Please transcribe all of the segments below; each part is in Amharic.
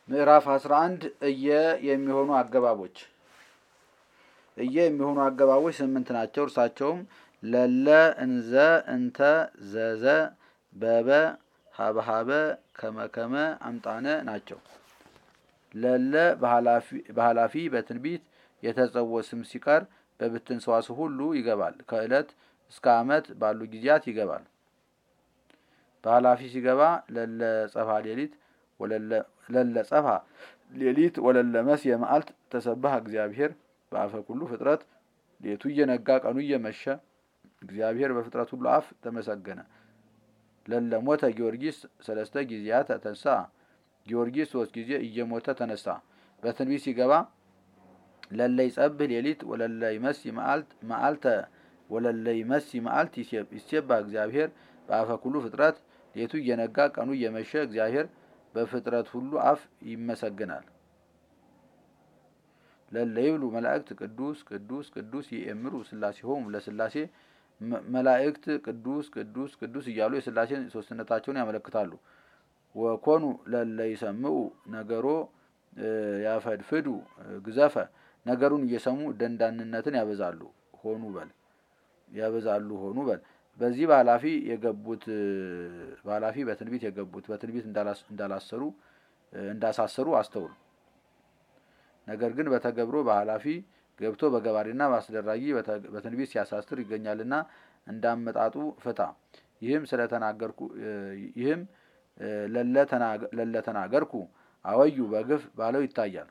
ምዕራፍ 11 እየ የሚሆኑ አገባቦች እየ የሚሆኑ አገባቦች ስምንት ናቸው። እርሳቸውም ለለ፣ እንዘ፣ እንተ፣ ዘዘ፣ በበ፣ ሀበሀበ፣ ከመከመ፣ አምጣነ ናቸው። ለለ በኃላፊ በትንቢት የተጸውዖ ስም ሲቀር በብትን ሰዋስው ሁሉ ይገባል። ከዕለት እስከ ዓመት ባሉ ጊዜያት ይገባል። በኃላፊ ሲገባ ለለ ጸፋ ሌሊት ለለ ጸፋ ሌሊት ወለለ መስየ መዓልት ተሰባህ እግዚአብሔር በአፈ ኩሉ ፍጥረት ሌቱ እየነጋ ቀኑ እየመሸ እግዚአብሔር በፍጥረት ሁሉ አፍ ተመሰገነ። ለለ ሞተ ጊዮርጊስ ሰለስተ ጊዜያት ተንሳ ጊዮርጊስ ሶስት ጊዜ እየሞተ ተነሳ። በትንቢት ሲገባ ለለ ይጸብህ ሌሊት ወለለ ይመሲ መዓልተ ወለለ ይመሲ መዓልት ይሴባ እግዚአብሔር በአፈ ኩሉ ፍጥረት ሌቱ እየነጋ ቀኑ እየመሸ እግዚአብሔር በፍጥረት ሁሉ አፍ ይመሰግናል። ለለ ይብሉ መላእክት ቅዱስ ቅዱስ ቅዱስ ይእምሩ ሥላሴሆሙ ለሥላሴ መላእክት ቅዱስ ቅዱስ ቅዱስ እያሉ የሥላሴን ሶስትነታቸውን ያመለክታሉ። ወኮኑ ለለ ይሰምዑ ነገሮ ያፈድፍዱ ግዘፈ ነገሩን እየሰሙ ደንዳንነትን ያበዛሉ ሆኑ በል ያበዛሉ ሆኑ በል በዚህ በኃላፊ የገቡት በኃላፊ በትንቢት የገቡት በትንቢት እንዳላሰሩ እንዳሳሰሩ አስተውሉ። ነገር ግን በተገብሮ በኃላፊ ገብቶ በገባሪና በአስደራጊ በትንቢት ሲያሳስር ይገኛልና እንዳመጣጡ ፍታ። ይህም ስለተናገርኩ ይህም ለለ ተናገርኩ አወዩ በግፍ ባለው ይታያል።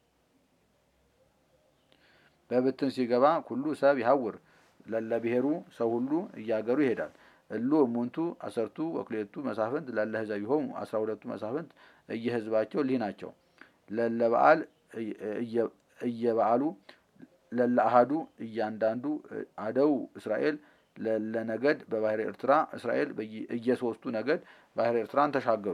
በብትን ሲገባ ኩሉ ሰብ ይሐውር ለለ ብሔሩ ሰው ሁሉ እያገሩ ይሄዳል። እሉ እሙንቱ አሰርቱ ወክሌቱ መሳፍንት ለለ ህዘቢሆሙ አስራ ሁለቱ መሳፍንት እየህዝባቸው እሊህ ናቸው። ለለ በዓል እየበዓሉ ለለ አሃዱ እያንዳንዱ አደው እስራኤል ለለ ነገድ በባህረ ኤርትራ እስራኤል እየሶስቱ ነገድ ባህረ ኤርትራን ተሻገሩ።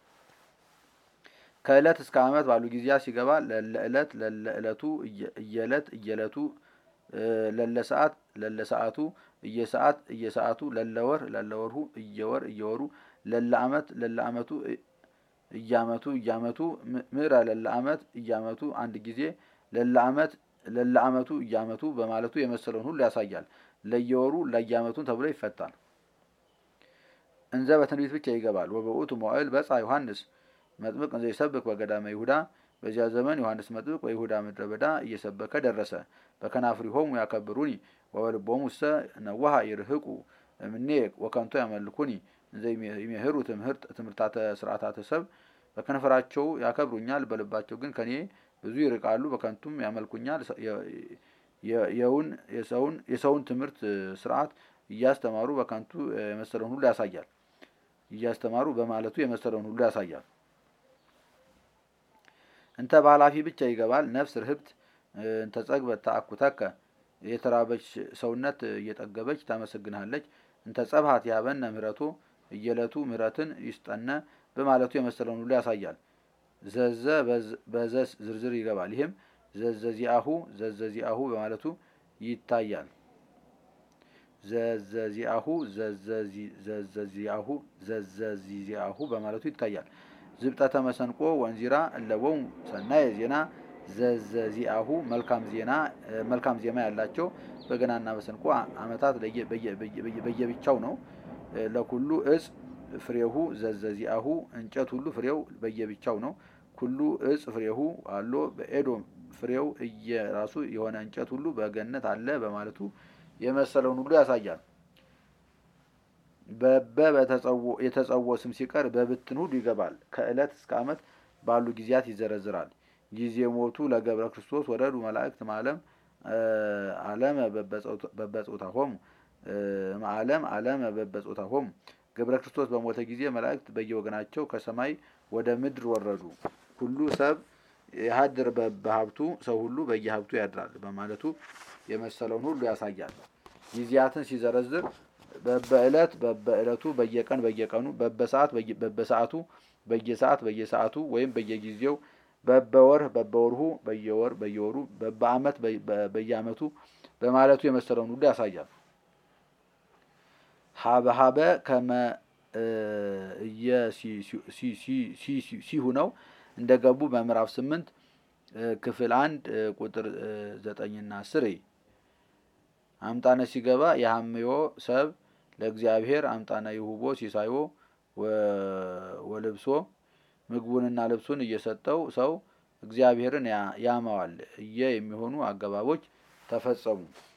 ከዕለት እስከ ዓመት ባሉ ጊዜያት ሲገባ ለለ ዕለት ለለ ዕለቱ እየዕለት እየዕለቱ ለለ ሰዓት ለለ ሰዓቱ እየሰዓት እየሰዓቱ ለለ ወር ለለ ወርሁ እየወር እየወሩ ለለ ዓመት ለለ ዓመቱ እያመቱ እያመቱ ምዕረ ለለ ዓመት እያመቱ አንድ ጊዜ ለለ ዓመት ለለ ዓመቱ እያመቱ በማለቱ የመሰለውን ሁሉ ያሳያል። ለየወሩ ለየዓመቱን ተብሎ ይፈታል። እንዘ በትንቢት ብቻ ይገባል። ወበውእቱ መዋዕል በጻ ዮሐንስ መጥምቅ እንዘ ይሰብክ በገዳመ ይሁዳ በዚያ ዘመን ዮሐንስ መጥምቅ በይሁዳ ምድረ በዳ እየሰበከ ደረሰ። በከናፍሪሆሙ ያከብሩኒ ወበልቦሙ እሰ ነዋሃ ይርህቁ እምኔ ወከንቶ ያመልኩኒ እንዘ ይሜህሩ ትምህርት ትምህርታተ ስርዓታተ ሰብ በከንፈራቸው ያከብሩኛል፣ በልባቸው ግን ከኔ ብዙ ይርቃሉ። በከንቱም ያመልኩኛል። የውን የሰውን የሰውን ትምህርት ስርዓት እያስተማሩ በከንቱ የመሰለውን ሁሉ ያሳያል። እያስተማሩ በማለቱ የመሰለውን ሁሉ ያሳያል። እንተ በኃላፊ ብቻ ይገባል። ነፍስ ርህብት እንተ ጸግበት ተአኩተከ የተራበች ሰውነት እየጠገበች ታመሰግንሃለች። እንተ ጸብሃት ያበነ ምህረቶ እየለቱ ምህረትን ይስጠነ በማለቱ የመሰለውን ሁሉ ያሳያል። ዘዘ በዘስ ዝርዝር ይገባል። ይህም ዘዘዚአሁ ዘዘዚአሁ በማለቱ ይታያል። ዘዘዚአሁ ዘዘዚአሁ ዘዘዚዚአሁ በማለቱ ይታያል። ዝብጠተ መሰንቆ ወንዚራ እለቦሙ ሰናየ ዜና ዘዘዚአሁ መልካም ዜና መልካም ዜማ ያላቸው በገናና መሰንቆ ዓመታት በየብቻው ነው። ለኩሉ እጽ ፍሬሁ ዘዘዚአሁ እንጨት ሁሉ ፍሬው በየብቻው ነው። ኩሉ እጽ ፍሬሁ አሎ በኤዶም ፍሬው እየራሱ የሆነ እንጨት ሁሉ በገነት አለ በማለቱ የመሰለውን ሁሉ ያሳያል። በበ የተጸውዖ ስም ሲቀር በብትን ሁሉ ይገባል። ከዕለት እስከ ዓመት ባሉ ጊዜያት ይዘረዝራል። ጊዜ ሞቱ ለገብረ ክርስቶስ ወረዱ መላእክት ማለም አለመ በበጾታሆሙ ማለም አለመ በበጾታሆሙ ገብረ ክርስቶስ በሞተ ጊዜ መላእክት በየወገናቸው ከሰማይ ወደ ምድር ወረዱ። ሁሉ ሰብ የሀድር በሀብቱ ሰው ሁሉ በየሀብቱ ያድራል በማለቱ የመሰለውን ሁሉ ያሳያል። ጊዜያትን ሲዘረዝር በበዕለት በበዕለቱ በየቀን በየቀኑ በበሰዓት በበሰዓቱ በየሰዓት በየሰዓቱ ወይም በየጊዜው በበወር በበወርሁ በየወር በየወሩ በበዓመት በየዓመቱ በማለቱ የመሰለውን ሁሉ ያሳያል። ሀበሀበ ከመ ሲሁ ነው እንደገቡ በምዕራፍ ስምንት ክፍል አንድ ቁጥር ዘጠኝና አስር አምጣነ ሲገባ የሐምዮ ሰብ ለእግዚአብሔር አምጣነ ይሁቦ ሲሳዮ ወልብሶ ምግቡንና ልብሱን እየሰጠው ሰው እግዚአብሔርን ያማዋል እየ የሚሆኑ አገባቦች ተፈጸሙ።